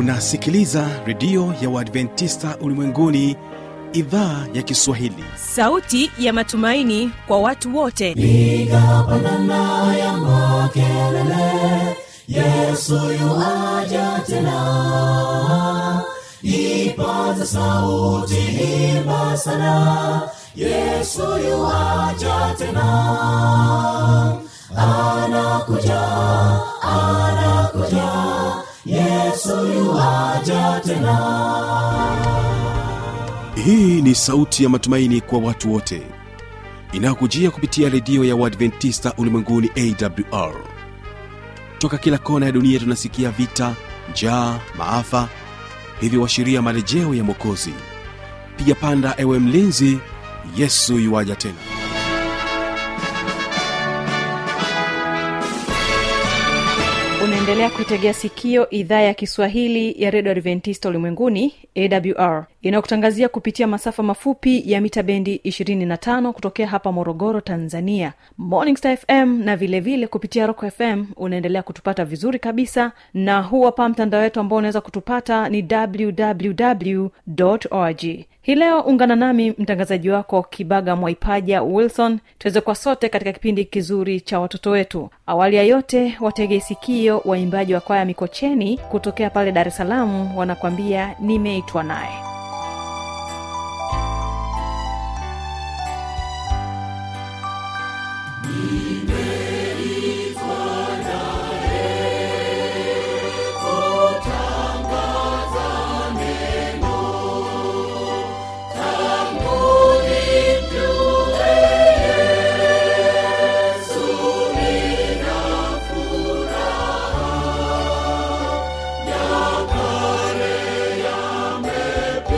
unasikiliza redio ya uadventista ulimwenguni idhaa ya kiswahili sauti ya matumaini kwa watu wote piga pandana ya makelele yesu yuaja tena ipaza sauti imba sana yesu yuaja tena anakuja anakuja yesu yuaja tena hii ni sauti ya matumaini kwa watu wote inayokujia kupitia redio ya uadventista ulimwenguni awr toka kila kona ya dunia tunasikia vita njaa maafa hivyo washiria marejeo ya mwokozi piga panda ewe mlinzi yesu yuwaja tena unaendelea kuitegea sikio idhaa ya kiswahili ya redio adventista ulimwenguni awr inayokutangazia kupitia masafa mafupi ya mita bendi 25 kutokea hapa morogoro tanzania morning star fm na vilevile vile kupitia rock fm unaendelea kutupata vizuri kabisa na huu hapa mtandao wetu ambao unaweza kutupata ni www org hii leo ungana nami mtangazaji wako kibaga mwaipaja wilson tuweze kwa sote katika kipindi kizuri cha watoto wetu awali ya yote watege sikio waimbaji wa kwaya mikocheni kutokea pale dar es salaam wanakwambia nimeitwa naye Yamepita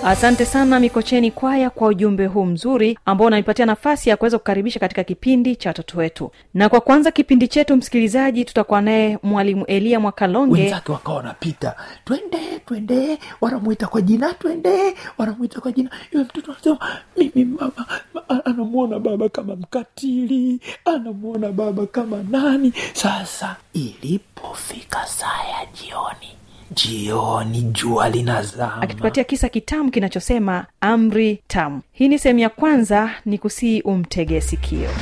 asante sana mikocheni kwaya kwa ujumbe huu mzuri ambao unanipatia nafasi ya kuweza kukaribisha katika kipindi cha watoto wetu na kwa kwanza kipindi chetu msikilizaji tutakuwa naye mwalimu elia mwakalonge wenzake wakawa wanapita twende twende wanamwita kwa jina twende wanamwita kwa jina yule mtoto anasema mimi mama ma- anamwona baba kama mkatili anamwona baba kama nani sasa ilipofika saa ya jioni jioni jua linazama akitupatia kisa kitamu kinachosema amri tamu hii ni sehemu ya kwanza ni kusii umtege sikio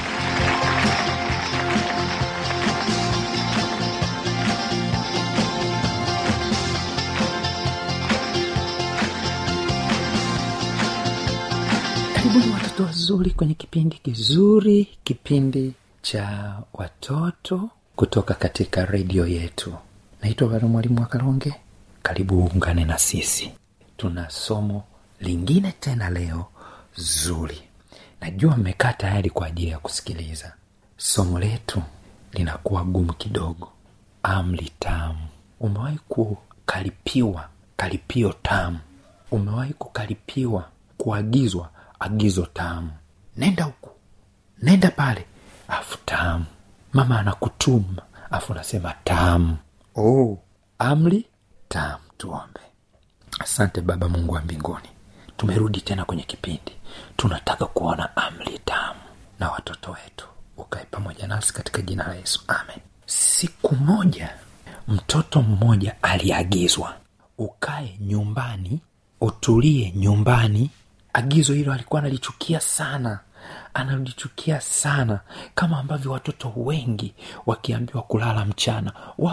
karibuni watoto wazuri kwenye kipindi kizuri kipindi cha watoto kutoka katika redio yetu naitwa bado mwalimu wa kalonge karibu uungane na sisi tuna somo lingine tena leo zuri najua mmekaa tayari kwa ajili ya kusikiliza somo letu linakuwa gumu kidogo amri tamu umewahi kukaripiwa karipio tamu umewahi kukaripiwa kuagizwa agizo tamu nenda huku nenda pale afu tamu mama anakutuma afu unasema tamu oh, amri tamu tuombe asante baba mungu wa mbinguni tumerudi tena kwenye kipindi tunataka kuona amri tamu na watoto wetu ukae pamoja nasi katika jina la yesu amen siku moja mtoto mmoja aliagizwa ukae nyumbani utulie nyumbani agizo hilo alikuwa analichukia sana analichukia sana kama ambavyo watoto wengi wakiambiwa kulala mchana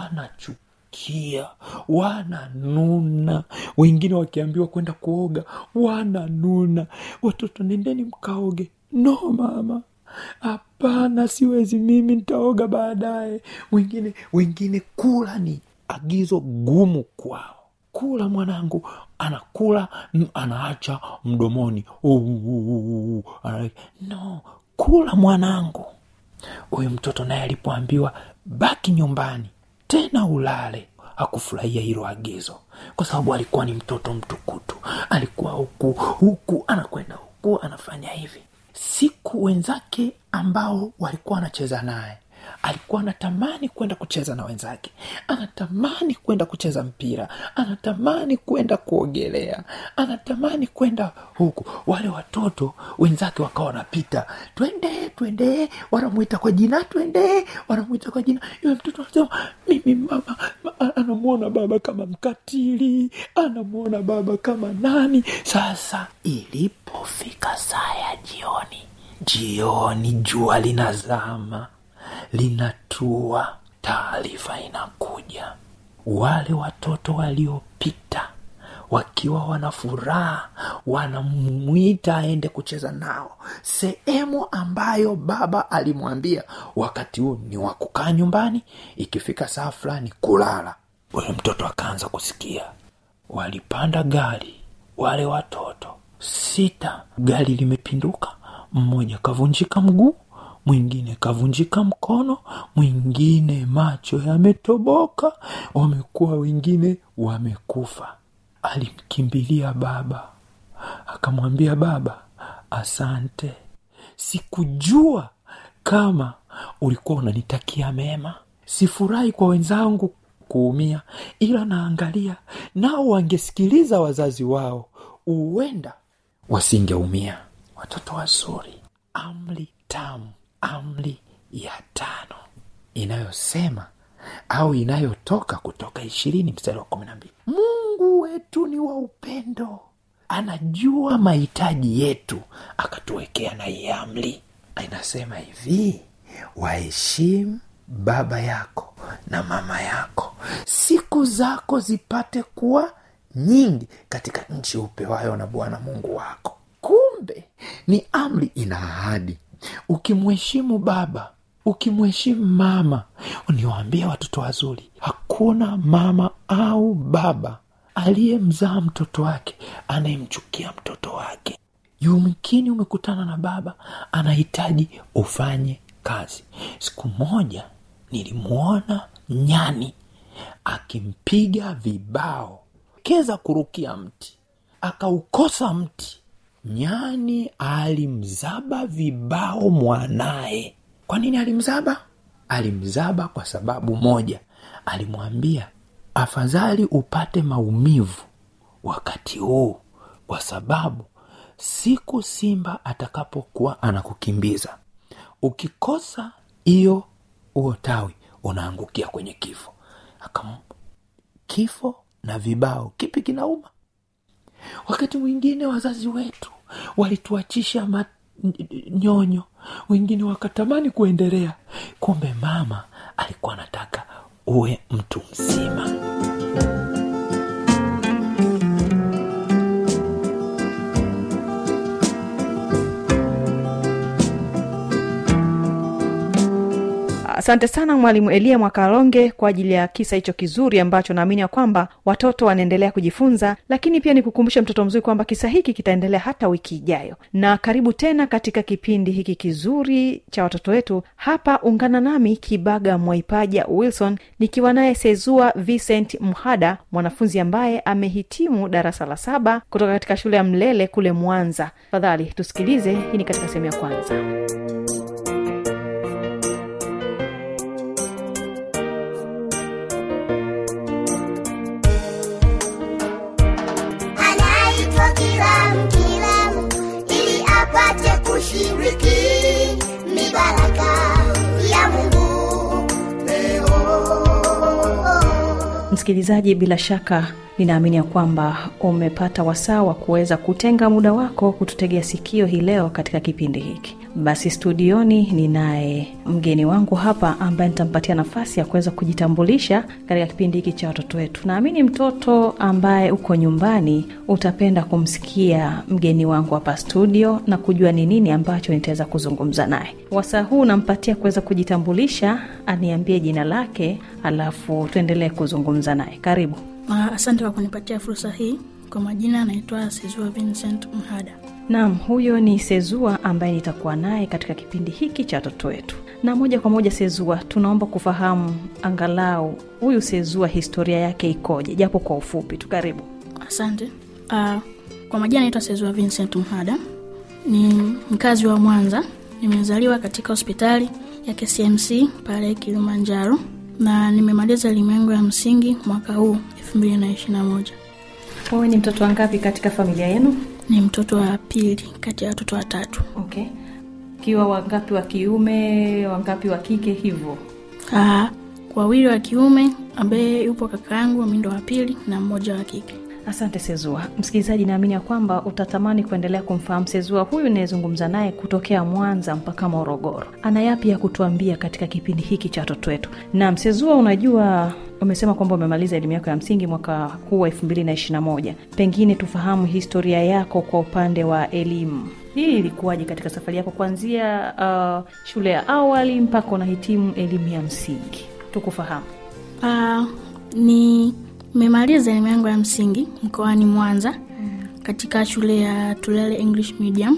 wanachukia wananuna wengine wakiambiwa kwenda kuoga wananuna watoto nendeni mkaoge no mama hapana siwezi mimi nitaoga baadaye wengine wengine kula ni agizo gumu kwao kula mwanangu anakula n- anaacha mdomoni uh, uh, uh, uh, ana- no kula mwanangu huyu mtoto naye alipoambiwa baki nyumbani tena ulale hakufurahia hilo agizo kwa sababu alikuwa ni mtoto mtukutu alikuwa huku huku anakwenda huku anafanya hivi siku wenzake ambao walikuwa wanacheza naye alikuwa anatamani kwenda kucheza na wenzake anatamani kwenda kucheza mpira anatamani kwenda kuogelea anatamani kwenda huku wale watoto wenzake wakawa wanapita twende twende wanamwita kwa jina twende wanamwita kwa jina yule mtoto anasema mimi mama ma, anamwona baba kama mkatili anamwona baba kama nani sasa ilipofika saa ya jioni jioni jua linazama linatua taarifa inakuja wale watoto waliopita wakiwa wana furaha wanamwita aende kucheza nao sehemu ambayo baba alimwambia wakati huu ni wa kukaa nyumbani ikifika saa fulani kulala huyo mtoto akaanza kusikia walipanda gari wale watoto sita gari limepinduka mmoja kavunjika mguu mwingine kavunjika mkono mwingine macho yametoboka wamekuwa wengine wamekufa alimkimbilia baba akamwambia baba asante sikujua kama ulikuwa unanitakia mema sifurahi kwa wenzangu kuumia ila naangalia nao wangesikiliza wazazi wao huenda wasingeumia watoto wazuri amri tamu amri ya tano inayosema au inayotoka kutoka ishirini mstari wa kumi na mbili mungu wetu ni wa upendo anajua mahitaji yetu akatuwekea na hii amri inasema hivi waheshimu baba yako na mama yako siku zako zipate kuwa nyingi katika nchi upewayo na bwana mungu wako kumbe ni amri ina ahadi ukimheshimu baba ukimheshimu mama niwaambie watoto wazuri hakuna mama au baba aliyemzaa mtoto wake anayemchukia mtoto wake yumkini umekutana na baba anahitaji ufanye kazi siku moja nilimwona nyani akimpiga vibao keza kurukia mti akaukosa mti nyani alimzaba vibao mwanaye kwa nini alimzaba alimzaba kwa sababu moja alimwambia afadhali upate maumivu wakati huu kwa sababu siku simba atakapokuwa anakukimbiza ukikosa hiyo huo tawi unaangukia kwenye kifo Akam, kifo na vibao kipi kinauma wakati mwingine wazazi wetu walituachisha ma- nyonyo wengine wakatamani kuendelea kumbe mama alikuwa anataka uwe mtu mzima asante sana mwalimu elia mwakalonge kwa ajili ya kisa hicho kizuri ambacho naamini ya kwamba watoto wanaendelea kujifunza lakini pia nikukumbushe mtoto mzuri kwamba kisa hiki kitaendelea hata wiki ijayo na karibu tena katika kipindi hiki kizuri cha watoto wetu hapa ungana nami kibaga mwaipaja wilson nikiwa naye sezua vincent mhada mwanafunzi ambaye amehitimu darasa la saba kutoka katika shule ya mlele kule mwanza fadhali tusikilize hii ni katika sehemu ya kwanza anaitwa kilamu kilamu ili apate kushiriki mibaraka ya mungu leo msikilizaji bila shaka ninaamini ya kwamba umepata wasaa wa kuweza kutenga muda wako kututegea sikio hii leo katika kipindi hiki basi studioni ninaye mgeni wangu hapa ambaye nitampatia nafasi ya kuweza kujitambulisha katika kipindi hiki cha watoto wetu naamini mtoto ambaye uko nyumbani utapenda kumsikia mgeni wangu hapa studio na kujua ni nini ambacho nitaweza kuzungumza naye wasaa huu nampatia kuweza kujitambulisha aniambie jina lake alafu tuendelee kuzungumza naye karibu Ah, asante kwa kunipatia fursa hii kwa majina anaitwa sezua vincent mhada naam huyo ni sezua ambaye nitakuwa naye katika kipindi hiki cha watoto wetu na moja kwa moja sezua tunaomba kufahamu angalau huyu sezua historia yake ikoje japo kwa ufupi tu karibu asante uh, kwa majina anaitwa sezua vincent mhada ni mkazi wa mwanza nimezaliwa katika hospitali ya kcmc pale kilimanjaro na nimemaliza elimu yangu ya msingi mwaka huu 221 wewe ni mtoto wangapi katika familia yenu ni mtoto wa pili kati ya watoto watatu okay kiwa wangapi wa kiume wangapi wa kike hivyo uh, wawili wa kiume ambaye yupo kaka yangu mi ndo wa pili na mmoja wa kike asante sezua msikilizaji naamini ya kwamba utatamani kuendelea kumfahamu sezua huyu inayezungumza naye kutokea mwanza mpaka morogoro ana yapi ya kutuambia katika kipindi hiki cha watoto wetu nam sezua unajua umesema kwamba umemaliza elimu yako ya msingi mwaka huu wa 221 pengine tufahamu historia yako kwa upande wa elimu hii ilikuwaje katika safari yako kuanzia uh, shule ya awali mpaka unahitimu elimu ya msingi tukufahamu Uh, nimemaliza elimu yangu ya msingi mkoani Mwanza katika shule ya Tulele English Medium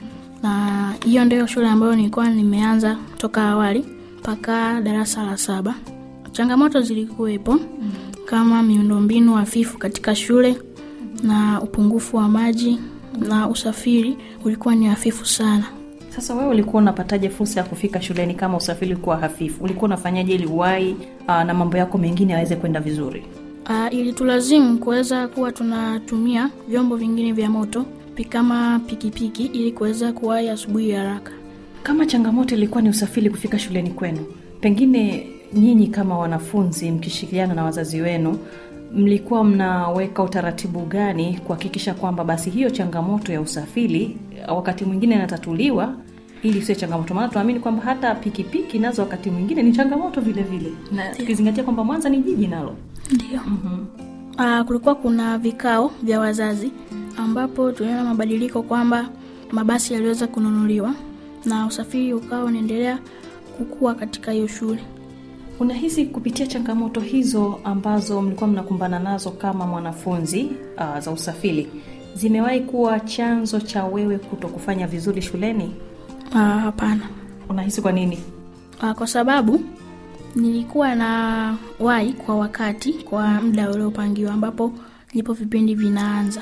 na hiyo ndio shule ambayo nilikuwa nimeanza toka awali mpaka darasa la saba. Changamoto zilikuwepo kama miundombinu hafifu katika shule na upungufu wa maji na usafiri ulikuwa ni hafifu sana. sasa wewe ulikuwa unapataje fursa ya kufika shuleni kama usafiri ulikuwa hafifu ulikuwa unafanyaje ili uwai uh, na mambo yako mengine yaweze kwenda vizuri Uh, ilitulazimu kuweza kuwa tunatumia vyombo vingine vya moto pi- kama pikipiki ili kuweza kuwahi asubuhi haraka. kama changamoto ilikuwa ni usafiri kufika shuleni kwenu pengine nyinyi kama wanafunzi mkishirikiana na wazazi wenu mlikuwa mnaweka utaratibu gani kuhakikisha kwamba basi hiyo changamoto ya usafiri wakati mwingine inatatuliwa ili sio changamoto maana tunaamini kwamba hata pikipiki nazo wakati mwingine ni changamoto vile vile na tukizingatia kwamba mwanza ni jiji nalo Ndio. Uh, kulikuwa kuna vikao vya wazazi ambapo tuliona mabadiliko kwamba mabasi yaliweza kununuliwa na usafiri ukawa unaendelea kukua katika hiyo shule. unahisi kupitia changamoto hizo ambazo mlikuwa mnakumbana nazo kama mwanafunzi uh, za usafiri zimewahi kuwa chanzo cha wewe kuto kufanya vizuri shuleni Uh, hapana. unahisi kwa nini Uh, kwa sababu nilikuwa na wai kwa wakati kwa muda uliopangiwa ambapo ndipo vipindi vinaanza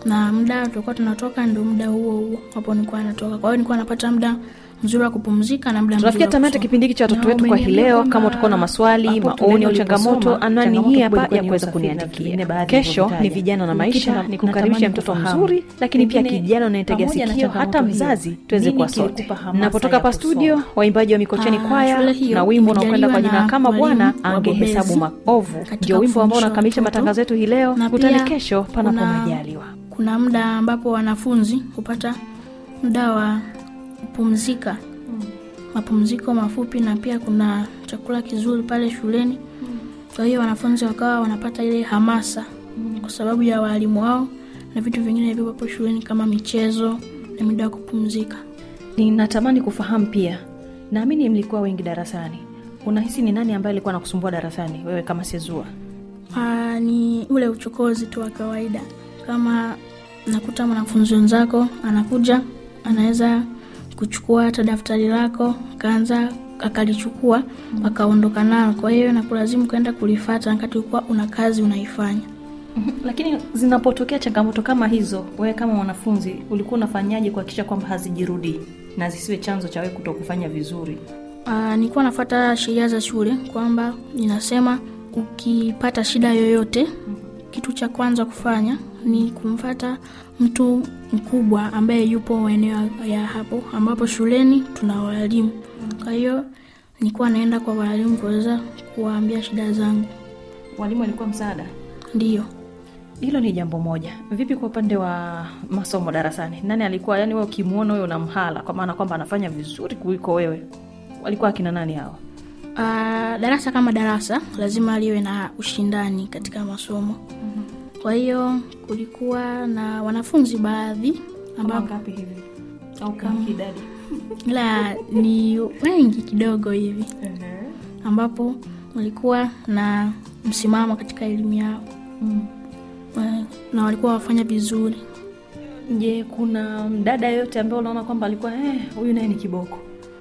na muda tulikuwa tunatoka ndio muda huo huo hapo nilikuwa natoka kwa hiyo nilikuwa napata muda mzuri wa kupumzika na muda mzuri tunafikia wa tamati ya kusoma. kipindi hiki cha watoto Na wetu kwa hii umeniambia leo kwamba kama utakuwa na maswali hapo maoni tunaenda au changamoto uliposoma, anwani changamoto hii hapa kubwa ilikuwa ya ni kuweza usafiri na kuniandikia vingine baadhi kesho ni ulivyotaja. vijana na maisha Nikita- ni kukaribisha natamani mtoto kufahamu. mzuri lakini pia Pengine kijana unayetegea pamoja na sikio hata changamoto hiyo, mzazi tuweze nini kuwa sote kilikupa hamasa napotoka ya hapa studio kusoma? waimbaji wa mikocheni Ah, kwaya shule hiyo na wimbo unaokwenda kwa imejaliwa jina na kama walimu bwana wabobezi angehesabu maovu katika ndio wimbo ambao kufundisha unakamilisha watoto. matangazo yetu hii leo Na kutane pia kesho panapo kuna- majaliwa kuna muda ambapo wanafunzi hupata muda wa kupumzika mapumziko mafupi na pia kuna chakula kizuri pale shuleni kwa hiyo wanafunzi wakawa wanapata ile hamasa kwa sababu ya waalimu wao na vitu vingine vilivyopo shuleni kama michezo na muda wa kupumzika ninatamani kufahamu pia naamini mlikuwa wengi darasani unahisi ni nani ambaye alikuwa anakusumbua darasani wewe kama sezua Aa, ni ule uchokozi tu wa kawaida kama nakuta mwanafunzi wenzako anakuja anaweza kuchukua hata daftari lako akaanza akalichukua akaondoka nalo kwa hiyo nakulazimu kwenda kulifata wakati ulikuwa una kazi unaifanya lakini zinapotokea changamoto kama hizo wewe kama mwanafunzi ulikuwa unafanyaje kuhakikisha kwamba hazijirudii na zisiwe chanzo cha wewe kuto kufanya vizuri Aa, nilikuwa nafata sheria za shule kwamba ninasema ukipata shida yoyote kitu cha kwanza kufanya ni kumfata mtu mkubwa ambaye yupo maeneo ya hapo ambapo shuleni tuna walimu kwa hiyo nilikuwa naenda kwa walimu kuweza kuwaambia shida zangu walimu walikuwa msaada ndiyo hilo ni jambo moja vipi kwa upande wa masomo darasani nani alikuwa yani wewe ukimwona wewe unamhala kwa maana kwamba anafanya vizuri kuliko wewe walikuwa akina nani hao Aa, darasa kama darasa lazima liwe na ushindani katika masomo kwa hiyo kulikuwa na wanafunzi baadhi ambao ngapi hivi au kama idadi la ni wengi kidogo hivi ambapo walikuwa na msimamo katika elimu yao Eh, na walikuwa wafanya vizuri je kuna mdada yoyote ambaye unaona kwamba alikuwa eh, huyu naye ni kiboko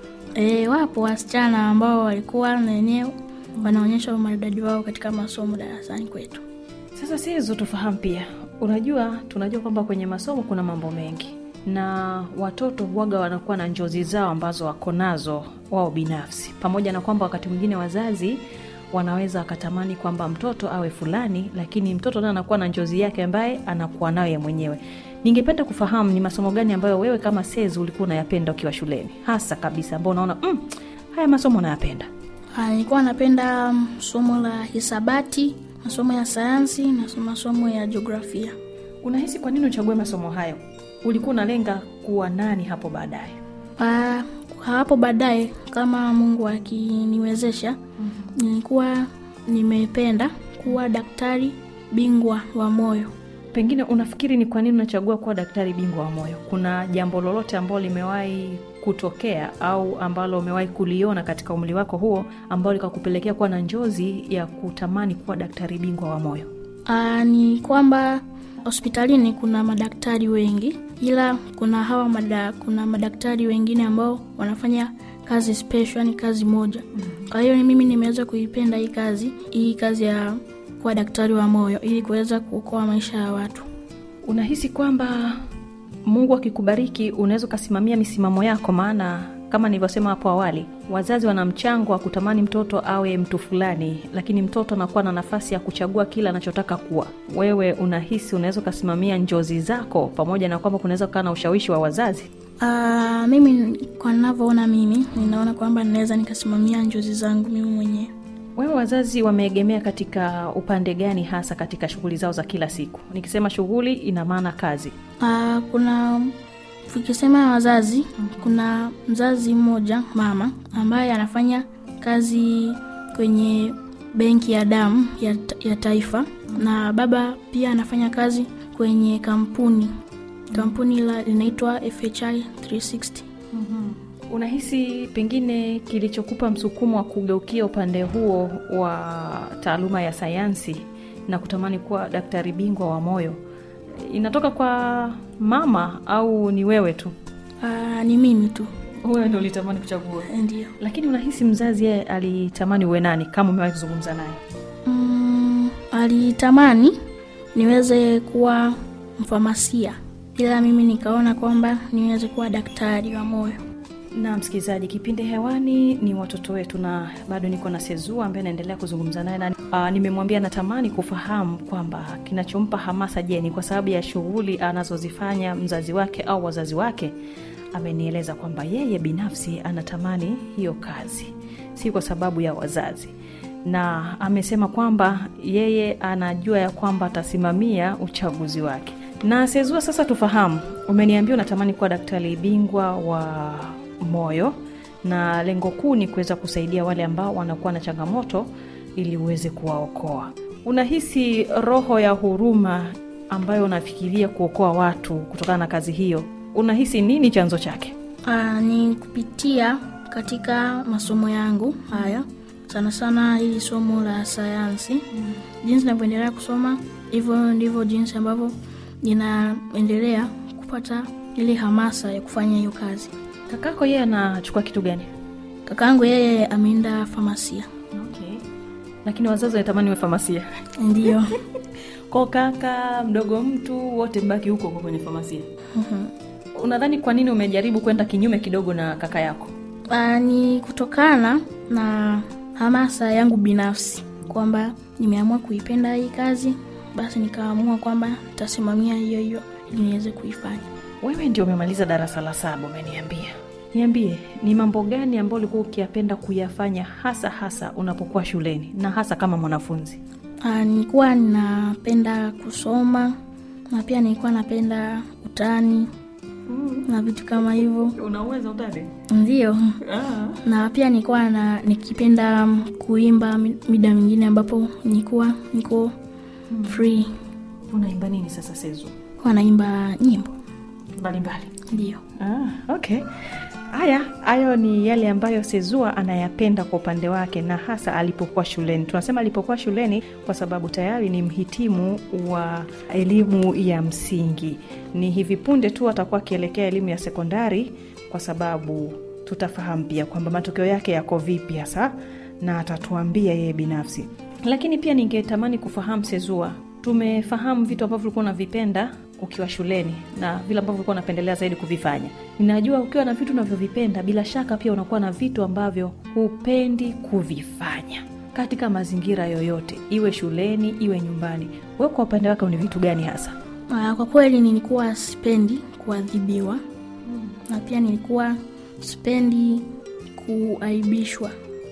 e, wapo wasichana ambao walikuwa na wenyewe wanaonyesha umaridadi wao katika masomo darasani kwetu sasa si hizo tufahamu pia unajua tunajua kwamba kwenye masomo kuna mambo mengi na watoto huwaga wanakuwa na njozi zao ambazo wako nazo wao binafsi pamoja na kwamba wakati mwingine wazazi wanaweza wakatamani kwamba mtoto awe fulani lakini mtoto naye anakuwa na njozi yake ambaye anakuwa nayo ye mwenyewe ningependa kufahamu ni masomo gani ambayo wewe kama sezi ulikuwa unayapenda ukiwa shuleni hasa kabisa ambao unaona mm, haya masomo unayapenda Ah, nilikuwa napenda mm, somo la hisabati masomo ya sayansi na masomo ya jiografia unahisi kwa nini uchague masomo hayo ulikuwa unalenga kuwa nani hapo baadaye Ah, hapo baadaye kama mungu akiniwezesha nilikuwa nimependa kuwa daktari bingwa wa moyo pengine unafikiri ni kwa nini unachagua kuwa daktari bingwa wa moyo kuna jambo lolote ambalo limewahi kutokea au ambalo umewahi kuliona katika umri wako huo ambalo likakupelekea kuwa na njozi ya kutamani kuwa daktari bingwa wa moyo Aa, ni kwamba hospitalini kuna madaktari wengi ila kuna hawa mada, kuna madaktari wengine ambao wanafanya kazi special yani kazi moja kwa hiyo ni mimi nimeweza kuipenda hii kazi hii kazi ya kuwa daktari wa moyo ili kuweza kuokoa maisha ya watu unahisi kwamba mungu akikubariki unaweza ukasimamia misimamo yako maana kama nilivyosema hapo awali wazazi wana mchango wa kutamani mtoto awe mtu fulani lakini mtoto anakuwa na nafasi ya kuchagua kile anachotaka kuwa wewe unahisi unaweza ukasimamia njozi zako pamoja na kwamba kunaweza kukaa na ushawishi wa wazazi Aa, mimi kwa ninavyoona mimi ninaona kwamba ninaweza nikasimamia njozi zangu mimi mwenyewe wewe wazazi wameegemea katika upande gani hasa katika shughuli zao za kila siku nikisema shughuli ina maana kazi Aa, kuna tukisema wazazi kuna mzazi mmoja mama ambaye anafanya kazi kwenye benki ya damu ya, ya taifa na baba pia anafanya kazi kwenye kampuni kampuni la linaitwa fhi 360 unahisi pengine kilichokupa msukumo wa kugeukia upande huo wa taaluma ya sayansi na kutamani kuwa daktari bingwa wa moyo inatoka kwa mama au ni wewe tu Aa, ni mimi tu wewe ndo ulitamani kuchagua ndio lakini unahisi mzazi yeye alitamani uwe nani kama umewahi kuzungumza naye mm, alitamani niweze kuwa mfamasia ila mimi nikaona kwamba niweze kuwa daktari wa moyo na msikilizaji kipindi hewani ni watoto wetu na bado niko na sezua ambaye naendelea kuzungumza naye na uh, nimemwambia natamani kufahamu kwamba kinachompa hamasa je ni kwa sababu ya shughuli anazozifanya mzazi wake au wazazi wake amenieleza kwamba yeye binafsi anatamani hiyo kazi si kwa sababu ya wazazi na amesema kwamba yeye anajua ya kwamba atasimamia uchaguzi wake na sezua sasa tufahamu umeniambia unatamani kuwa daktari bingwa wa moyo na lengo kuu ni kuweza kusaidia wale ambao wanakuwa na changamoto ili uweze kuwaokoa unahisi roho ya huruma ambayo unafikiria kuokoa watu kutokana na kazi hiyo unahisi nini chanzo chake Aa, ni kupitia katika masomo yangu haya sana sana hili somo la sayansi mm. jinsi navyoendelea kusoma hivyo ndivyo jinsi ambavyo ninaendelea kupata ile hamasa ya kufanya hiyo kazi kakako yeye anachukua kitu gani kakaangu yeye ameenda famasia okay. lakini wazazi wanatamani we famasia ndio ko kaka mdogo mtu wote mbaki huko huko kwenye famasia unadhani kwa nini umejaribu kwenda kinyume kidogo na kaka yako Aa, ni kutokana na hamasa yangu binafsi kwamba nimeamua kuipenda hii kazi basi nikaamua kwamba nitasimamia hiyo hiyo ili niweze kuifanya wewe ndio umemaliza darasa la saba umeniambia niambie ni mambo gani ambayo ulikuwa ukiyapenda kuyafanya hasa hasa unapokuwa shuleni na hasa kama mwanafunzi Aa, nilikuwa ninapenda kusoma na pia nilikuwa napenda utani na vitu kama hivyo unaweza utade ndio na pia nilikuwa na nikipenda kuimba mi- mida mingine ambapo nilikuwa niko free unaimba nini sasa sezu kuwa naimba nyimbo mbalimbali ndio ah, okay haya hayo ni yale ambayo sezua anayapenda kwa upande wake na hasa alipokuwa shuleni tunasema alipokuwa shuleni kwa sababu tayari ni mhitimu wa elimu ya msingi ni hivi punde tu atakuwa akielekea elimu ya sekondari kwa sababu tutafahamu pia kwamba matokeo yake yako vipi hasa na atatuambia yeye binafsi lakini pia ningetamani kufahamu sezua tumefahamu vitu ambavyo ulikuwa unavipenda ukiwa shuleni na vile ambavyo ulikuwa unapendelea zaidi kuvifanya ninajua ukiwa na vitu unavyovipenda bila shaka pia unakuwa na vitu ambavyo hupendi kuvifanya katika mazingira yoyote iwe shuleni iwe nyumbani we kwa upande wake ni vitu gani hasa Ah, kwa kweli nilikuwa sipendi kuadhibiwa na pia nilikuwa sipendi kuaibishwa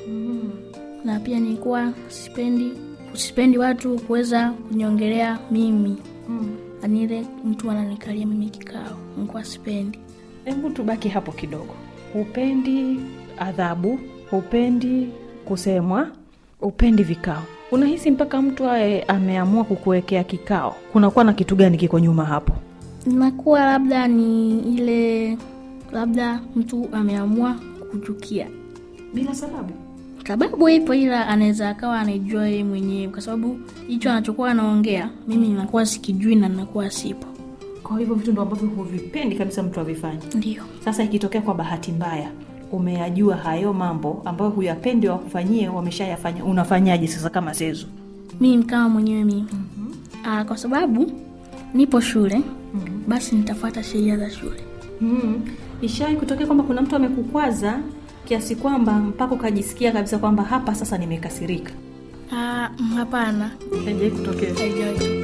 na pia nilikuwa sipendi sipendi watu kuweza kuniongelea mimi ani ile mtu ananikalia mimi kikao nilikuwa sipendi hebu tubaki hapo kidogo hupendi adhabu hupendi kusemwa hupendi vikao unahisi mpaka mtu aye ameamua kukuwekea kikao kunakuwa na kitu gani kiko nyuma hapo inakuwa labda ni ile labda mtu ameamua kuchukia bila sababu sababu ipo ila anaweza akawa anaijua yeye mwenyewe kwa sababu hicho anachokuwa anaongea mimi ninakuwa sikijui na ninakuwa sipo kwa hivyo vitu ndo ambavyo huvipendi kabisa mtu avifanye ndio sasa ikitokea kwa bahati mbaya umeyajua hayo mambo ambayo huyapendi wakufanyie wameshayafanya unafanyaje sasa kama sezo mimi kama mwenyewe mimi mm-hmm. kwa sababu nipo shule mm-hmm. basi nitafuata sheria za shule mm. ishawai kutokea kwamba kuna mtu amekukwaza kiasi kwamba mpaka ukajisikia kabisa kwamba hapa sasa nimekasirika Ah, mm, hapana haijawai kutokea haijawahi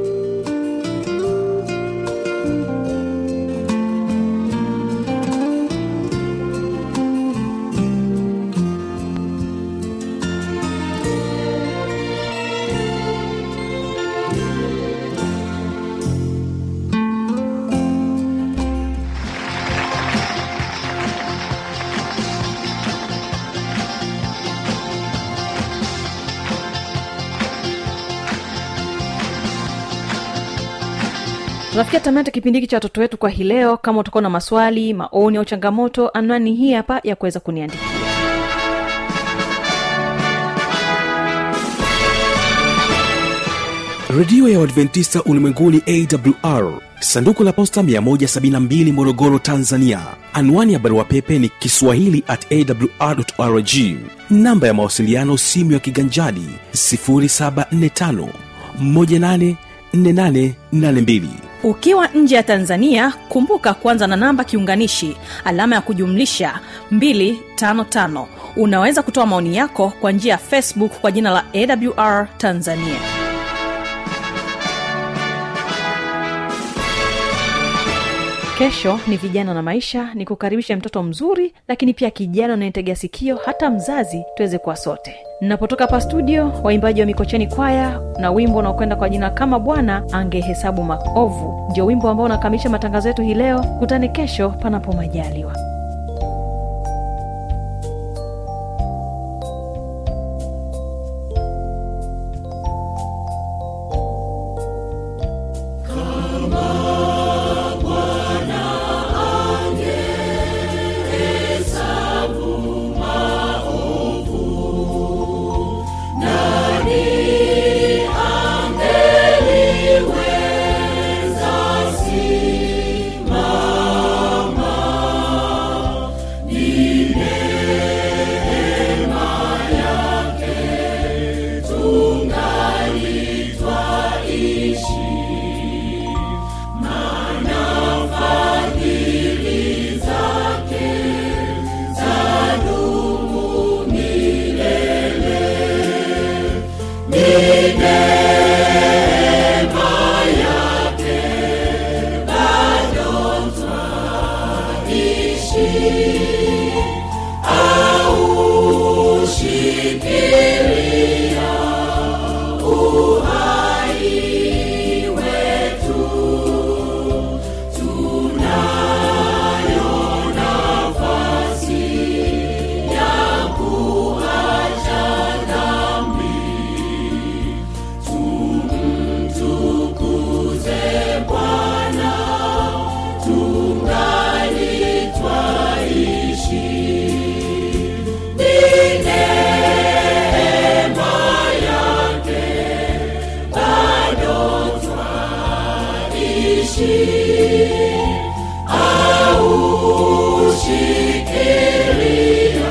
tunafikia tamati kipindi hiki cha watoto wetu kwa hii leo kama utakuwa na maswali maoni au changamoto anwani hii hapa ya kuweza kuniandikia redio ya uadventista ulimwenguni awr sanduku la posta 172 morogoro tanzania anwani ya barua pepe ni kiswahili at awrrg namba ya mawasiliano simu ya kiganjadi 745 184882 ukiwa nje ya tanzania kumbuka kuanza na namba kiunganishi alama ya kujumlisha 255 unaweza kutoa maoni yako kwa njia ya facebook kwa jina la awr tanzania kesho ni vijana na maisha ni kukaribisha mtoto mzuri lakini pia kijana anayetegea sikio hata mzazi tuweze kuwa sote napotoka hapa studio waimbaji wa mikocheni kwaya na wimbo unaokwenda kwa jina kama bwana angehesabu maovu ndio wimbo ambao unakamilisha matangazo yetu hii leo kutane kesho panapo majaliwa She